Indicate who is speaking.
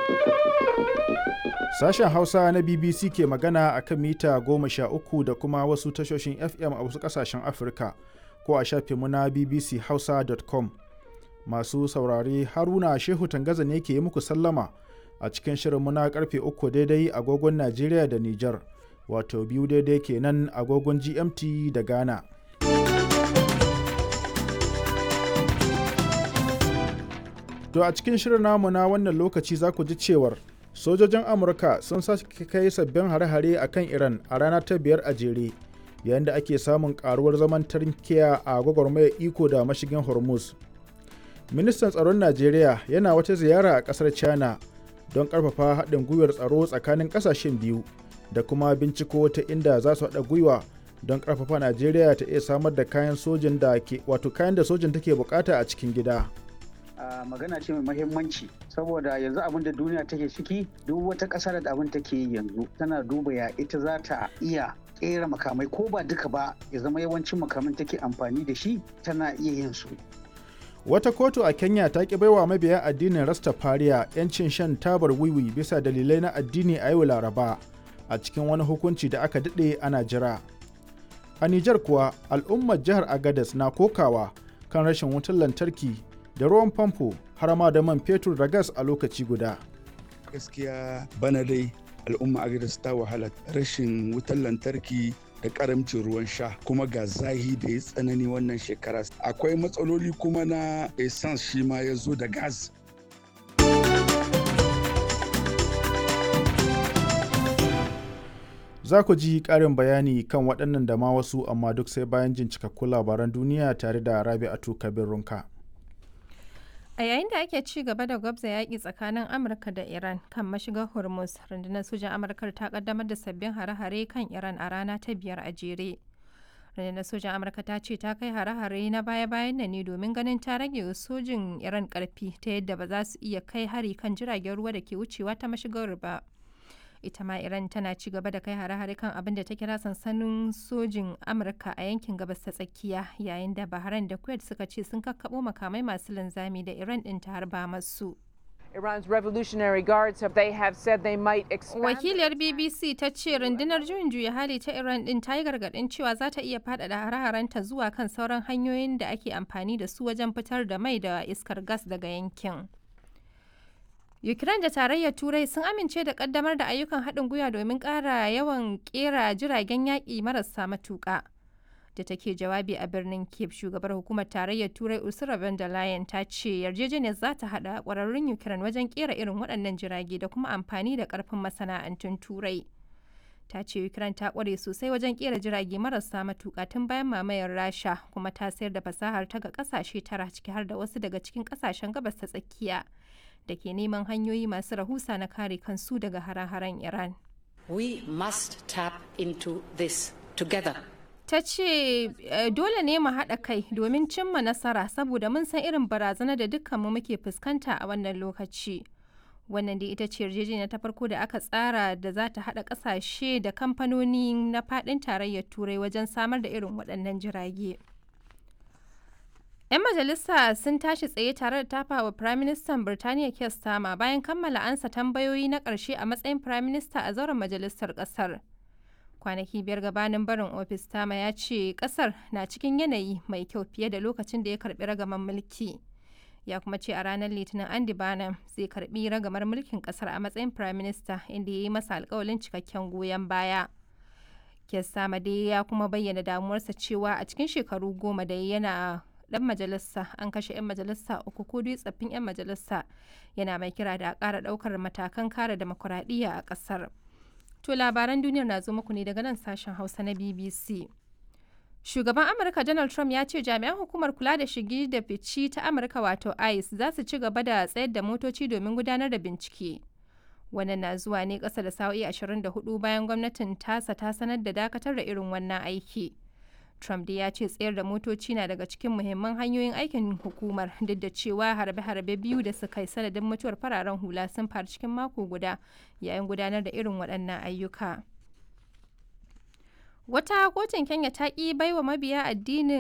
Speaker 1: Sashen Hausa na BBC ke magana a kan mita goma sha uku da kuma wasu tashoshin FM a wasu ƙasashen Afirka ko a shafinmu na bbchausa.com. Masu saurare Haruna Shehu Tangaza ne ke yi muku sallama a cikin shirinmu na karfe uku daidai agogon Najeriya da Nijar, wato biyu daidai kenan agogon GMT da Ghana. To a cikin shirin namu na wannan lokaci za ku ji cewar sojojin Amurka sun sake kai sabbin hare-hare a kan Iran a rana ta biyar a jere yayin da ake samun karuwar zaman tarkiya a gwagwarmayar iko da mashigin Hormuz. Ministan tsaron Najeriya yana wata ziyara a ƙasar China don ƙarfafa haɗin gwiwar tsaro tsakanin ƙasashen biyu da kuma binciko ta inda za su haɗa gwiwa don ƙarfafa Najeriya ta iya samar da kayan sojin da ke wato kayan da sojin take bukata a cikin gida.
Speaker 2: Uh, magana ce mai mahimmanci saboda yanzu abin da duniya take ciki duk wata ƙasa da abin take yi yanzu tana duba ya ita za ta iya ƙera makamai ko ba duka ba ya zama yawancin makaman take amfani da shi tana iya yin su.
Speaker 1: Wata kotu a Kenya ta ki baiwa mabiya addinin Rastafariya 'yancin shan tabar wiwi bisa dalilai na addini a yau Laraba a cikin wani hukunci da aka daɗe ana jira. A Nijar kuwa al'ummar jihar Agadez na kokawa kan rashin wutar lantarki da ruwan famfo har ma da man fetur da gas a lokaci guda.
Speaker 3: Gaskiya bana dai al'umma Agadez ta wahala rashin wutar lantarki da karamcin ruwan sha kuma ga zahi da ya tsanani wannan shekara akwai matsaloli kuma na essence shi ma ya zo da gas
Speaker 1: za ku ji ƙarin bayani kan waɗannan da ma wasu amma duk sai bayan jin cikakkun labaran duniya tare da rabi'atu kabir runka
Speaker 4: A yayin da ake ci gaba da gwabza yaƙi tsakanin Amurka da Iran kan mashigar Hormuz, rundunar sojan Amurka ta kaddamar da sabbin hare-hare kan Iran a rana ta biyar a jere. Rundunar sojan Amurka ta ce ta kai hare-hare na baya-bayan nan ne domin ganin ta rage sojin Iran ƙarfi ta yadda ba za su iya kai hari kan jiragen ruwa da ke wucewa ta mashigar ba. ita ma iran tana ci gaba da kai hare-hare kan abin da ta kira sansanin sojin amurka a yankin gabas ta tsakiya yayin da bahrain da kuwait suka ce sun kakkabo makamai masu linzami da iran din ta harba masu
Speaker 5: Iran's Revolutionary Guards have they have said they might expand.
Speaker 4: Wakiliyar BBC ta ce rundunar juyin juya hali ta Iran din ta yi gargadin cewa za ta iya faɗaɗa hare-harenta zuwa kan sauran hanyoyin da ake amfani da su wajen fitar da mai da iskar gas daga yankin. Ukraine da Tarayyar Turai sun amince da kaddamar da ayyukan haɗin gwiwa domin ƙara yawan ƙera jiragen yaƙi marasa matuƙa. Da take jawabi a birnin Kiev, shugabar hukumar Tarayyar Turai Ursula von der Leyen ta ce yarjejeniyar za ta haɗa ƙwararrun Ukraine wajen ƙera irin waɗannan jirage da kuma amfani da ƙarfin masana'antun Turai. Ta ce Ukraine ta ƙware sosai wajen ƙera jirage marasa matuƙa tun bayan mamayar Rasha kuma ta sayar da fasahar ta ga ƙasashe tara ciki har da wasu daga cikin ƙasashen gabas ta tsakiya. da ke neman hanyoyi masu rahusa na kare kansu daga hare-haren Iran.
Speaker 6: We must tap into this together.
Speaker 4: Ta ce dole ne mu haɗa kai domin cimma nasara saboda mun san irin barazana da dukkanmu muke fuskanta a wannan lokaci. Wannan dai ita ce yarjejeniya ta farko da aka tsara da za ta haɗa ƙasashe da kamfanoni na faɗin tarayyar Turai wajen samar da irin waɗannan jirage. 'Yan majalisa sun tashi tsaye tare da tafa wa Firaministan Birtaniya Keir Starmer bayan kammala ansa tambayoyi na ƙarshe a matsayin Firaminista a zauren majalisar ƙasar. Kwanaki biyar gabanin barin ofis Starmer ya ce ƙasar na cikin yanayi mai kyau fiye da lokacin da ya karɓi ragaman mulki. Ya kuma ce a ranar Litinin Andy Barnum zai karɓi ragamar mulkin ƙasar a matsayin Firaminista inda ya yi masa alƙawalin cikakken goyon baya. Keir Starmer dai ya kuma bayyana damuwarsa cewa a cikin shekaru goma da yana dan majalisa an kashe 'yan majalisa uku ko dai tsaffin 'yan majalisa yana mai kira da a ƙara ɗaukar matakan kare demokuraɗiyya a ƙasar. To labaran duniyar na zo muku ne daga nan sashen Hausa na BBC. Shugaban Amurka Donald Trump ya ce jami'an hukumar kula da shigi da fici ta Amurka wato ICE za su ci gaba da tsayar da motoci domin gudanar da bincike. Wannan na zuwa ne ƙasa da sa'o'i 24 bayan gwamnatin tasa ta sanar da dakatar da irin wannan aiki. Trump dai ya ce tsayar da motoci na daga cikin muhimman hanyoyin aikin hukumar duk da cewa harbe-harbe biyu da suka yi sanadin mutuwar fararen hula sun faru cikin mako guda yayin gudanar da irin waɗannan ayyuka. Wata kotun Kenya ta ƙi baiwa mabiya addinin